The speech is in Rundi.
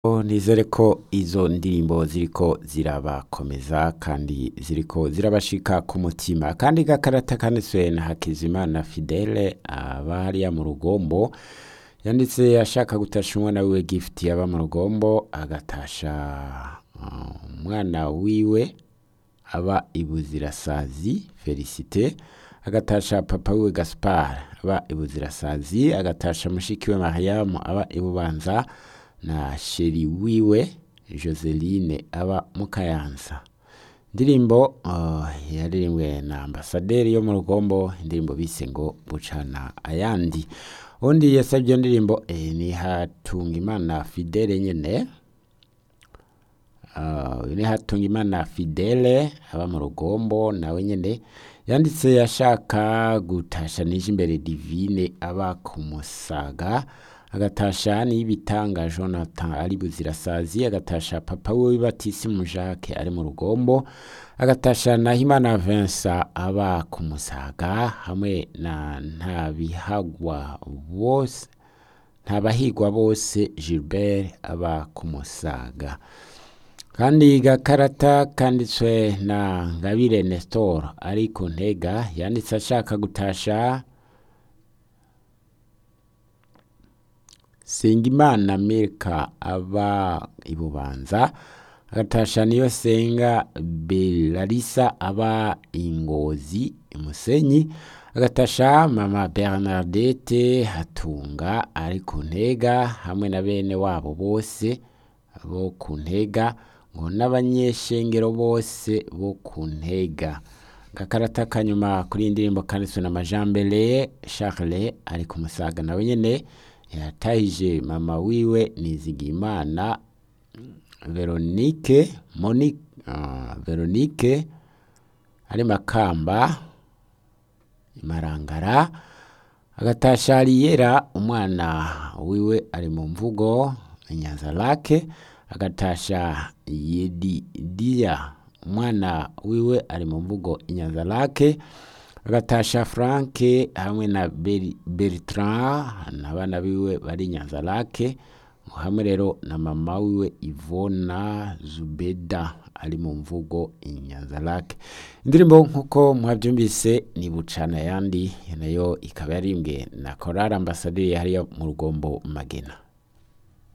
nizere ko izo ndirimbo ziriko zirabakomeza kandi ziriko zirabashika ku mutima kandi gakarata kanditswe na Hakizimana Fidele aba hariya mu rugombo yanditse ashaka gutasha umwana wiwe gift yaba mu rugombo agatasha uh, umwana wiwe aba ibuzirasazi Felicite agatasha papa wiwe Gaspard aba ibuzirasazi agatasha mushiki we Mariam aba ibubanza na sheri wiwe Joseline aba mukayanza indirimbo uh, yaririmbwe na ambasaderi yo mu rugombo indirimbo bise ngo bucana ayandi undi yasabye iyo ndirimbo eh, ni Hatungimana Fidele nyene uh, ni Hatungimana Fidele aba mu rugombo nawe nyene yanditse ashaka gutasha nije imbere divine aba ku musaga agatasha n'ibitanga Jonathan ari buzirasazi agatasha papa we Batisimu Jacques ari mu rugombo agatasha na Himana Vincent aba ku musaga hamwe na ntabihagwa bose ntabahigwa bose Gilbert aba ku musaga kandi gakarata kanditswe na Ngabire Nestor ari ku ntega yanditse ashaka gutasha Sengimana Milka aba ibubanza agatasha niyo senga Belarisa aba ingozi imusenyi agatasha mama Bernadette hatunga ari ku ntega hamwe na bene wabo bose bo ku ntega ngo n'abanyeshengero bose bo ku ntega gakarata kanyuma kuri iyi ndirimbo kanditswe na Majambere Charles ari ku musaga nawe nyene yatahije mama wiwe Nizigimana Veronique Monique uh, Veronique ari makamba imarangara agatasha Ariyera umwana wiwe ari mu mvugo Nyanza lake agatasha Yedi Dia umwana wiwe ari mu mvugo Nyanza lake agatasha Frank hamwe na Beri- Bertrand n'abana biwe bari Nyanza lake hamwe rero na mama wiwe Ivona Zubeda ari mu mvugo Nyanza lake indirimbo nkuko mwabyumvise ni bucana yandi nayo ikaba yarimbwe na Chorale Ambassadeur hariya mu rugombo Magena